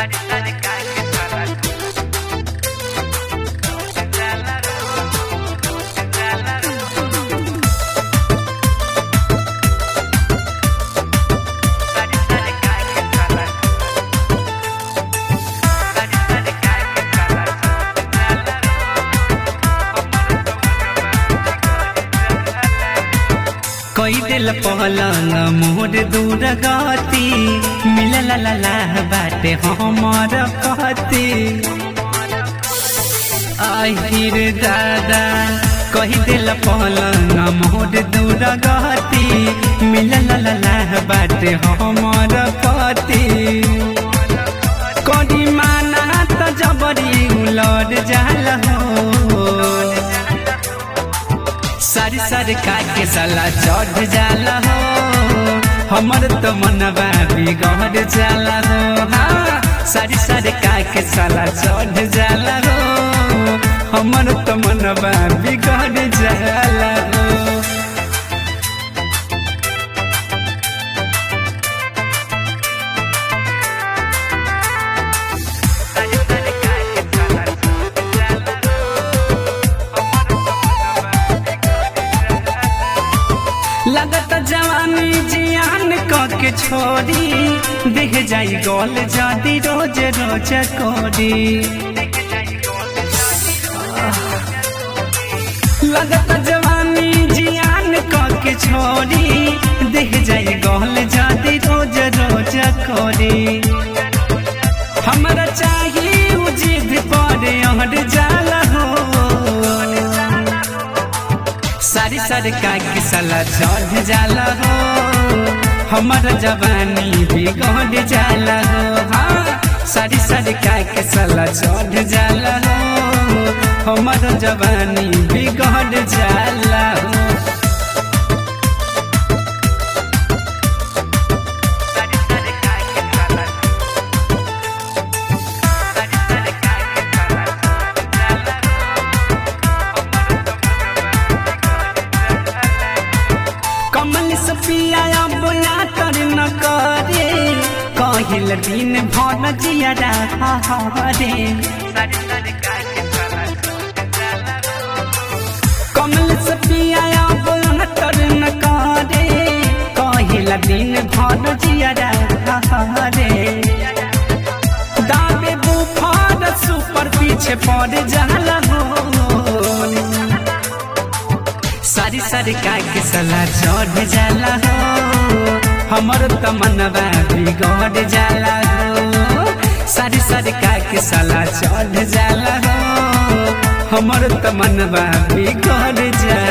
कोई दिल पहलंग मोर दूर गति मिलल ला ला बाटे हमर पति আহিर दादा कही दिल पहलंग मोर दूर गति मिलल ला ला बाटे हमर पति कदी माना त जबरी उलट जाल हो सारी सारी काके साला चढ़ जाला हो हमर तो मनवा बिगड़ जाला हो हाँ सारी सारी काके साला चढ़ जाला हो हमर तो मनवा बिगड़ जाला हो लगत जवानी जियान क के छोड़ी देख जाई गोल जादी रोज रोज कोरी लगत जवानी जियान क के छोड़ी देख जाई गोल जादी रोज रोज कोरी हमरा चाहिए उ जिद पर अहर जाला हो सारी सारी काके साला चढ़ जाला हो हमर जवानी बिगड़ जाला हो हाँ सारी सारी काके साला चढ़ जाला हो हमर जवानी बिगड़ जाला हो कमल से पिया बोला कर न करे कहिल दिन भर जिया रे कमल से पिया बोला कर न करे कहिल दिन भर जिया रे दाबे बुफार सुपर पीछे पड़ जाला हो सारी सारी काके सला चढ़ जाला हो हमर तमनवा बिगड़ जाला हो सारी सारी काके सला चढ़ जाला हो हमर तमनवा बिगड़ जाला